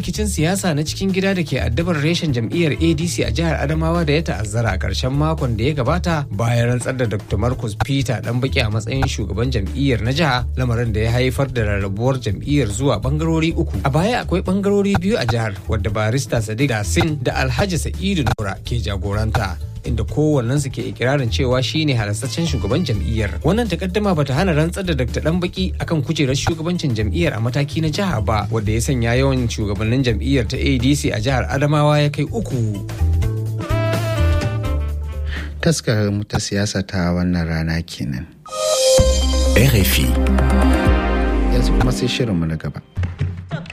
rikicin siyasa na cikin gida da ke addabar reshen jam'iyyar adc a jihar adamawa da ya ta'azzara a ƙarshen makon da ya gabata bayan rantsar da dr marcus peter dan baki a matsayin shugaban jam'iyyar na jiha lamarin da ya haifar da rarrabuwar jam'iyyar zuwa bangarori uku a baya akwai bangarori biyu a jihar wadda barista sadiq dasin da alhaji sa'idu nura ke jagoranta inda kowannensu ke ikirarin cewa shine halastaccen shugaban jam'iyyar wannan takaddama bata hana rantsar da dr danbaki akan kujerar shugabancin jam'iyyar a mataki na jiha ba wanda ya sanya yawan shugabannin jam'iyyar ta adc a jihar adamawa ya kai uku taskar mu ta siyasa ta wannan rana kenan RFI. yanzu kuma sai shirinmu na gaba